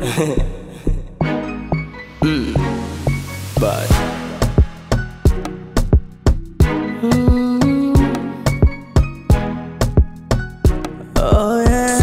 mm. Bye. Oh yeah.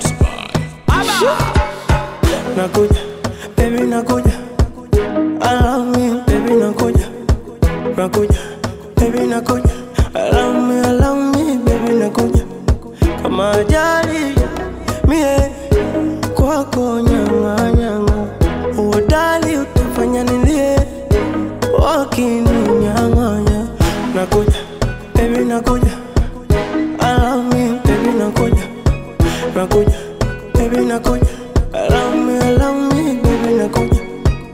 Nakuja, baby nakuja. I love me, baby nakuja. Nakuja, baby nakuja. I love me, I love me, baby nakuja. Kama ajali mie kwako nyanga nyanga, uodali utafanya nilie wakininyang'anya. Nakuja, baby nakuja. I love me, baby nakuja. Nakuja, baby nakuja. I love me, I love me, baby nakuja.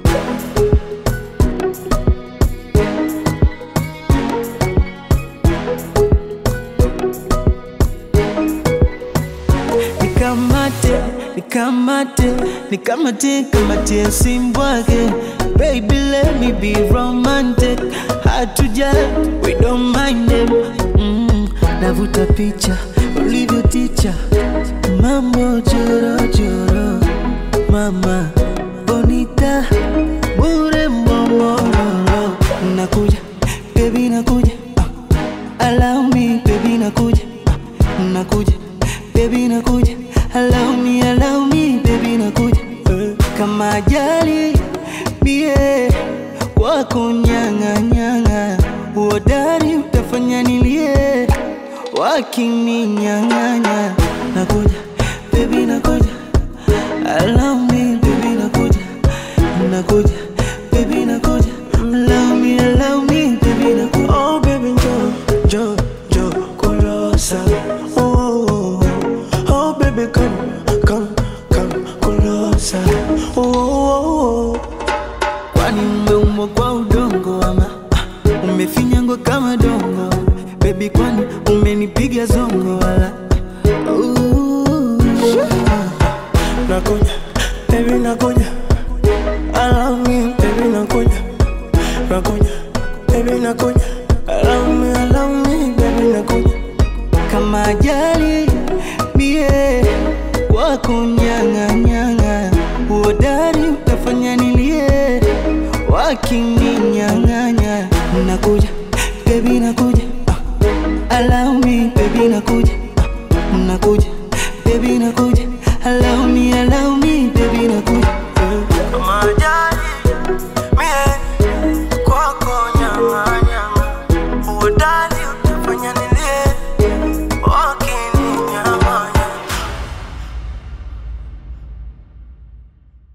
nikamate nikamate nikamate kamate simbwake baby let me be romantic hatuja we don't mind them mm, navuta picha ulivyo ticha mambo jorojoro mama bonita bure momororo nakuja baby nakuja ah, allow me baby nakuja ah, nakuja baby nakuja allow me allow me baby nakuja eh, kama ajali mie kwako nyanga nyanga uodari utafanya nilie wakininyang'anya nakuja baby nakuja allow me baby nakuja nakuja baby nakuja allow me allow me baby nakuja Oh baby njoo, njoo, njoo kulosa. Oh, oh, oh. oh baby come, come, come kulosa. Oh, oh, oh. kwani umeumbwa kwa udongo ama ah, umefinyangwa kama dongo bebi kwani umenipiga zongo wala Ooh. Nakuja, baby nakuja. I love me, baby nakuja. Nakuja, baby nakuja. I love me, I love me, baby nakuja. kama ajali mie kwako nyang'anyang'a uodari utafanya nilie wakininyang'anya nakuja bebi nakuja ah, allow me bebi nakuja ah, nakuja bebi nakuja allow me allow me bebi nakuja Kama ajali, mie kwako nyama nyama. Uodai